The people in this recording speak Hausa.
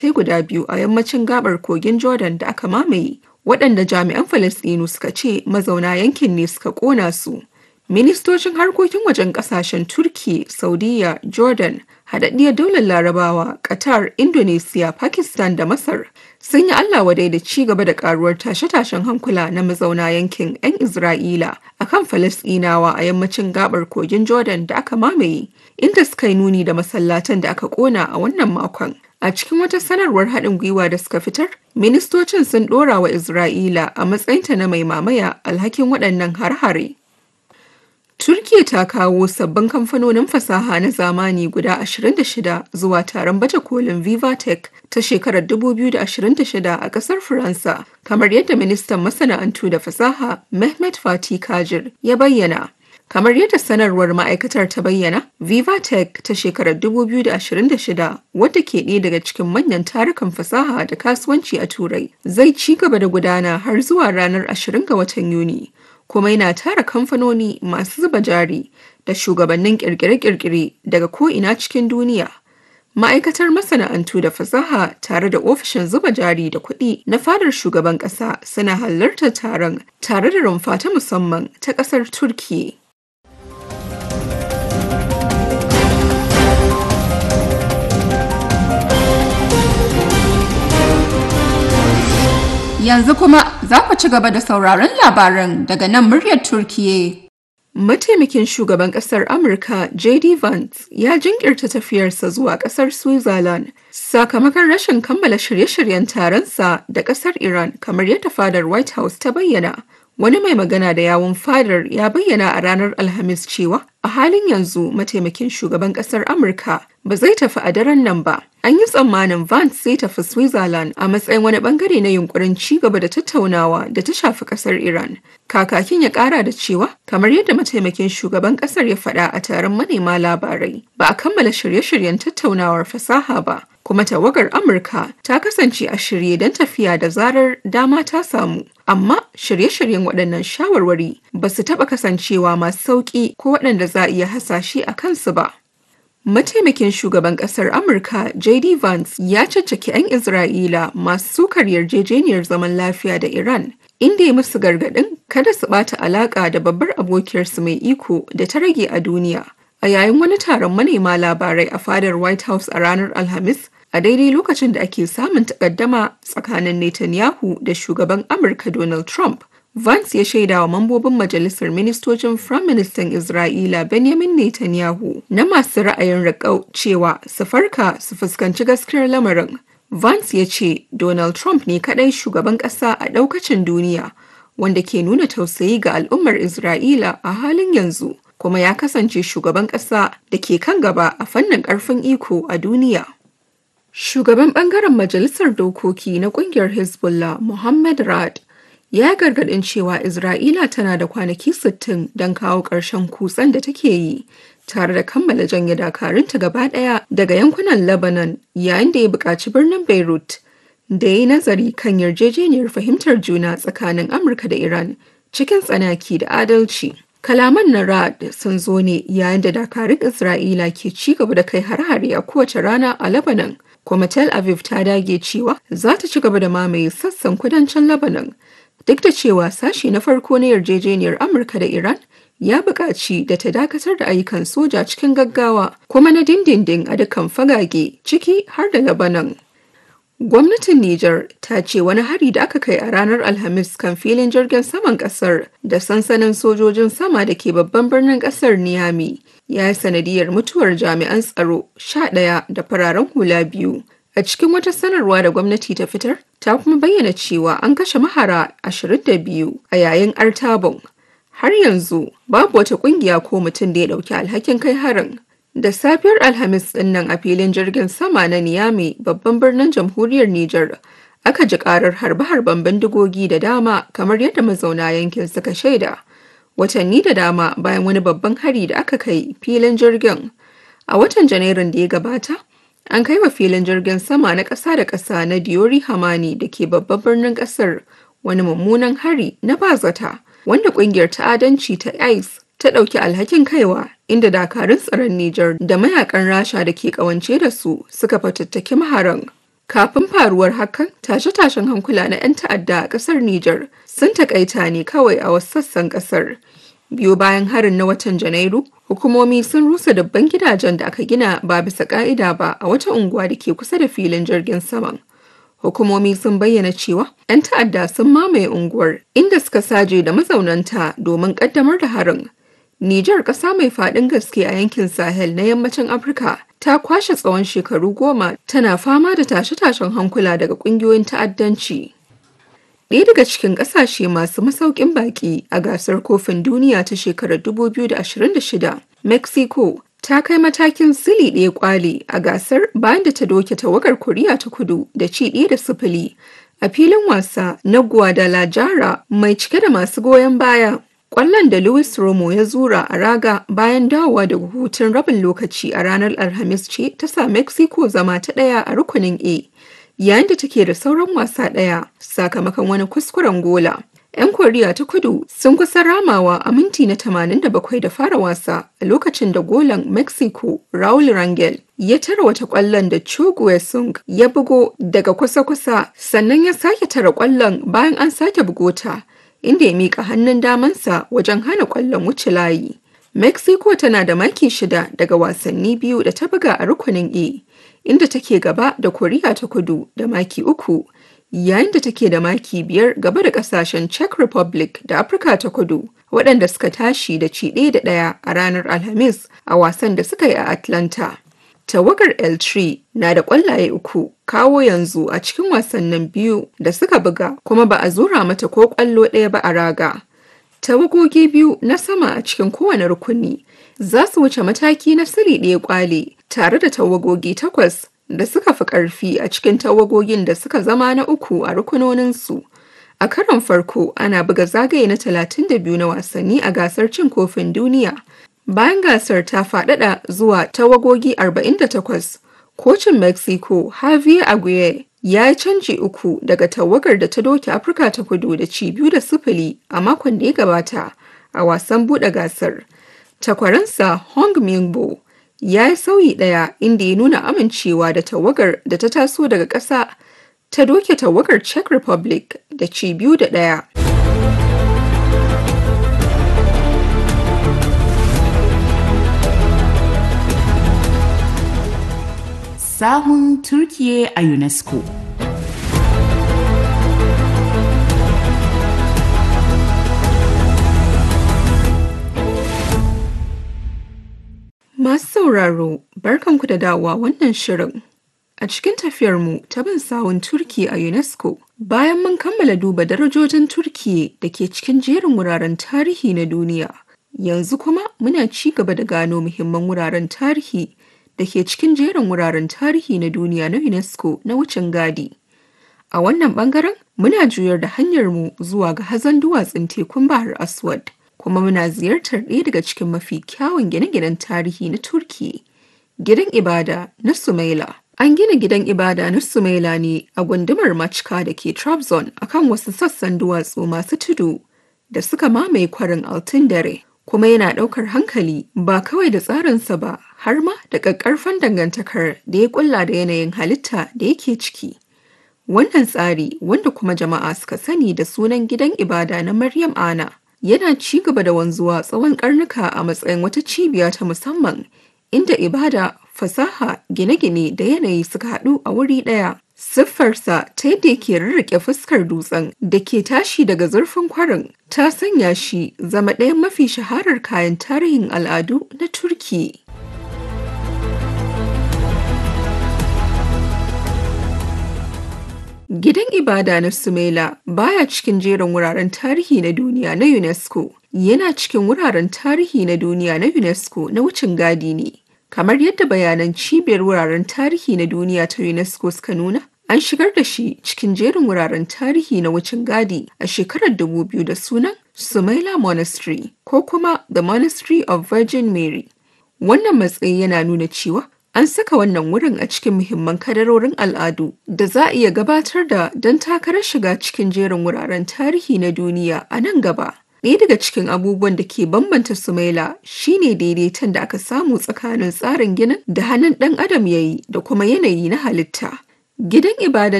sai guda biyu a yammacin gabar kogin Jordan da aka mamaye, waɗanda jami'an Falasɗinu suka ce mazauna yankin ne suka ƙona su. Ministocin harkokin wajen ƙasashen Turki, Saudiya, Jordan, Haɗaɗɗiyar Daular Larabawa, Qatar, Indonesia, Pakistan da Masar sun yi Allah wadai da ci gaba da ƙaruwar tashe-tashen hankula na mazauna yankin 'yan Isra'ila a kan Falasɗinawa a yammacin gabar kogin Jordan da aka mamaye, inda suka yi nuni da masallatan da aka ƙona a wannan makon. A cikin wata sanarwar haɗin gwiwa da suka fitar, ministocin sun ɗora wa Isra'ila a matsayinta na mai mamaya alhakin waɗannan har-hare. Turkiya ta kawo sabbin kamfanonin fasaha na zamani guda 26 zuwa taron baje kolin Vivatech ta shekarar 2026 a ƙasar Faransa, kamar yadda ministan masana'antu da fasaha Mehmet Fatih Kajir ya bayyana. Kamar yadda sanarwar ma'aikatar ta bayyana, Vivatech ta shekarar 2026 wadda ke ɗaya daga cikin manyan tarukan fasaha da kasuwanci a Turai zai ci gaba da gudana har zuwa ranar 20 ga watan Yuni. kuma yana tara kamfanoni masu zuba jari da shugabannin kirkire-kirkire daga ko'ina cikin duniya. Ma'aikatar masana'antu da fasaha tare da ofishin zuba jari da kuɗi na fadar shugaban ƙasa suna halartar taron tare da rumfa ta musamman ta ƙasar Turkiyya. Yanzu kuma za ku ci gaba da sauraron labaran daga nan muryar Turkiye. Mataimakin shugaban kasar Amurka JD Vance ya jinkirta tafiyarsa zuwa kasar Switzerland sakamakon rashin kammala shirye-shiryen taronsa da kasar Iran kamar yadda fadar White House ta bayyana. Wani mai magana da yawun fadar ya bayyana a ranar Alhamis cewa a halin yanzu mataimakin shugaban kasar Amurka ba zai tafi a daren nan ba. An yi tsammanin Vance zai tafi Switzerland a matsayin wani bangare na yunkurin ci gaba da tattaunawa da ta shafi kasar Iran. Kakakin ya kara da cewa, kamar yadda mataimakin shugaban kasar ya faɗa a taron manema labarai, ba a kammala shirye-shiryen tattaunawar fasaha ba, kuma tawagar Amurka ta kasance a shirye don tafiya da zarar dama ta samu. Amma shirye-shiryen waɗannan shawarwari ba su taɓa kasancewa masu sauƙi ko waɗanda za a iya hasashe a kansu ba. Mataimakin shugaban kasar Amurka JD Vance ya caccaki 'yan Isra'ila masu sukar yarjejeniyar zaman lafiya da Iran, inda ya musu gargaɗin kada su ɓata alaƙa da babbar abokiyarsu mai iko da ta rage a duniya. A yayin wani taron manema labarai a fadar White House a ranar Alhamis, a daidai lokacin da ake samun takaddama tsakanin Netanyahu da shugaban Amurka Donald Trump. Vance ya shaida wa mambobin majalisar ministocin Firaministan Isra'ila Benjamin Netanyahu na masu ra'ayin riƙau cewa su farka su fuskanci gaskiyar lamarin. Vance ya ce Donald Trump ne kaɗai shugaban ƙasa a ɗaukacin duniya wanda ke nuna tausayi ga al'ummar Isra'ila a halin yanzu kuma ya kasance shugaban ƙasa da ke kan gaba a fannin ƙarfin iko a duniya. Shugaban ɓangaren Majalisar Dokoki na ƙungiyar Hezbollah Muhammad Rad ya gargadin cewa Isra'ila tana da kwanaki 60 don kawo ƙarshen kutsen da take yi tare da kammala janye dakarunta gaba ɗaya daga yankunan Lebanon yayin da ya buƙaci birnin Beirut da ya yi nazari kan yarjejeniyar fahimtar juna tsakanin Amurka da Iran cikin tsanaki da adalci. Kalaman na Rad sun zo ne yayin da dakarun Isra'ila ke ci gaba da kai hare-hare a kowace rana a Lebanon. kuma Tel Aviv ta dage cewa za ta ci gaba da mamaye sassan kudancin Lebanon duk da cewa sashi na farko na yarjejeniyar Amurka da Iran ya buƙaci da ta dakatar da ayyukan soja cikin gaggawa kuma na dindindin a dukkan fagage ciki har da Lebanon. Gwamnatin Nijar ta ce wani hari da aka kai a ranar Alhamis kan filin jirgin saman kasar da sansanin sojojin sama da ke babban birnin kasar Niamey ya yi sanadiyar mutuwar jami'an tsaro sha ɗaya da fararen hula biyu. A cikin wata sanarwa da gwamnati ta fitar, ta kuma bayyana cewa an kashe mahara 22 a yayin artabon. Har yanzu babu wata kungiya ko mutum da ya ɗauki alhakin kai harin. Da safiyar Alhamis ɗin nan a filin jirgin sama na Niamey babban birnin jamhuriyar Nijar aka ji karar harbe-harben bindigogi da dama kamar yadda mazauna yankin suka shaida. Watanni da dama bayan wani babban hari da aka kai filin jirgin. A watan Janairun da ya gabata, an kai wa filin jirgin sama na ƙasa da ƙasa na Diori Hamani da ke babban birnin ƙasar wani mummunan hari na bazata wanda ƙungiyar ta'adanci ta ICE ta ɗauki alhakin kaiwa inda dakarun tsaron Nijar da mayakan Rasha da ke ƙawance da su suka fatattaki maharan. Kafin faruwar hakan, tashe-tashen hankula na 'yan ta'adda a ƙasar Nijar sun takaita ne kawai a wasu sassan ƙasar. Biyo bayan harin na watan Janairu, hukumomi sun rusa dabban gidajen da aka gina ba bisa ƙa'ida ba a wata unguwa da ke kusa da filin jirgin saman. Hukumomi sun bayyana cewa 'yan ta'adda sun mamaye unguwar inda suka saje da mazaunanta domin ƙaddamar da harin. Nijar ƙasa mai faɗin gaske a yankin Sahel na yammacin Afirka ta kwashe tsawon shekaru goma tana fama da tashe-tashen hankula daga ƙungiyoyin ta'addanci. Ɗaya daga cikin ƙasashe masu masaukin baƙi a gasar kofin duniya ta shekarar 2026, Mexico ta kai matakin sili ɗaya kwali a gasar bayan da ta doke tawagar Koriya ta kudu da ci ɗaya da sifili a filin wasa na Guadalajara mai cike da masu goyon baya. Ƙwallon da Luis Romo ya zura a raga bayan dawowa daga hutun rabin lokaci a ranar Alhamis ce ta sa Mexico zama ta ɗaya a rukunin A, yayin da take da sauran wasa ɗaya sakamakon wani kuskuren gola. 'Yan Koriya ta kudu sun kusa ramawa a minti na 87 da fara wasa a lokacin da golan Mexico Raul Rangel ya tara wata ƙwallon da Cho Sung ya bugo daga kusa-kusa sannan ya sake tara ƙwallon bayan an sake bugota. inda ya mika hannun damansa wajen hana kwallon wuce layi. Mexico tana da maki shida daga wasanni biyu da ta buga a rukunin E, inda take gaba da Koriya ta kudu da maki uku, yayin da take da maki biyar gaba da kasashen Czech Republic da Afirka ta kudu, waɗanda suka tashi da ci ɗaya da ɗaya a ranar Alhamis a wasan da suka yi a Atlanta. Tawagar L3 na da ƙwallaye uku kawo yanzu a cikin wasannin biyu da suka buga kuma ba a zura mata ko ƙwallo ɗaya ba a raga. Tawagogi biyu na sama a cikin kowane rukuni za su wuce mataki na siri ɗaya ƙwale tare da tawagogi takwas da suka fi ƙarfi a cikin tawagogin da suka zama na uku a rukunoninsu. A karon farko ana buga zagaye na 32 na wasanni a gasar cin kofin duniya. Bayan gasar ta faɗaɗa zuwa tawagogi 48, kocin Mexico Javier Aguirre ya yi canji uku daga tawagar da ta doke Afirka ta kudu da ci biyu da sifili a makon da ya gabata a wasan buɗe gasar. Takwaransa Hong Mingbo ya yi sauyi ɗaya inda ya nuna amincewa da tawagar da ta taso daga ƙasa ta doke tawagar Czech Republic da ci biyu da ɗaya. sahun Turkiye a UNESCO. Masu sauraro, barkanku da dawowa wannan shirin. A cikin tafiyarmu ta bin sawun Turki a UNESCO, bayan mun kammala duba darajojin Turkiye da ke cikin jerin wuraren tarihi na duniya, yanzu kuma muna ci gaba da gano muhimman wuraren tarihi da ke cikin jerin wuraren tarihi na duniya na UNESCO na wucin gadi. A wannan bangaren muna juyar da hanyarmu zuwa ga hazon duwatsun tekun Bahar Aswad, kuma muna ziyartar ɗaya daga cikin mafi kyawun gine-ginen tarihi na Turki, gidan ibada na Sumaila. An gina gidan ibada na Sumaila ne a gundumar Machka da ke Trabzon akan wasu sassan duwatsu masu tudu da suka mamaye kwarin Altın dare. kuma yana ɗaukar hankali ba kawai da tsarinsa ba har ma da ƙaƙƙarfan dangantakar da ya ƙulla da yanayin halitta da yake ciki. Wannan tsari wanda kuma jama'a suka sani da sunan gidan ibada na Maryam Ana yana ci gaba da wanzuwa tsawon ƙarnuka a matsayin wata cibiya ta musamman inda ibada, fasaha, gine-gine da yanayi suka haɗu a wuri ɗaya. Siffarsa ta yadda yake rarrake fuskar dutsen da ke tashi daga zurfin kwarin ta sanya shi zama ɗayan mafi shaharar kayan tarihin al'adu na Turki. Gidan ibada na Sumela baya cikin jerin wuraren tarihi na duniya na UNESCO, yana cikin wuraren tarihi na duniya na UNESCO na wucin gadi ne. Kamar yadda bayanan cibiyar wuraren tarihi na duniya ta UNESCO suka nuna, An shigar da shi cikin jerin wuraren tarihi na wucin gadi a shekarar 2000 da sunan Sumaila Monastery ko kuma The Monastery of Virgin Mary. Wannan matsayi yana nuna cewa an saka wannan wurin a cikin muhimman kadarorin al'adu da za a iya gabatar da don takarar shiga cikin jerin wuraren tarihi na duniya a nan gaba. Ɗaya daga cikin abubuwan da ke bambanta Sumaila shine daidaiton da aka samu tsakanin tsarin ginin da hannun ɗan adam ya yi da kuma yanayi na halitta. Gidan ibada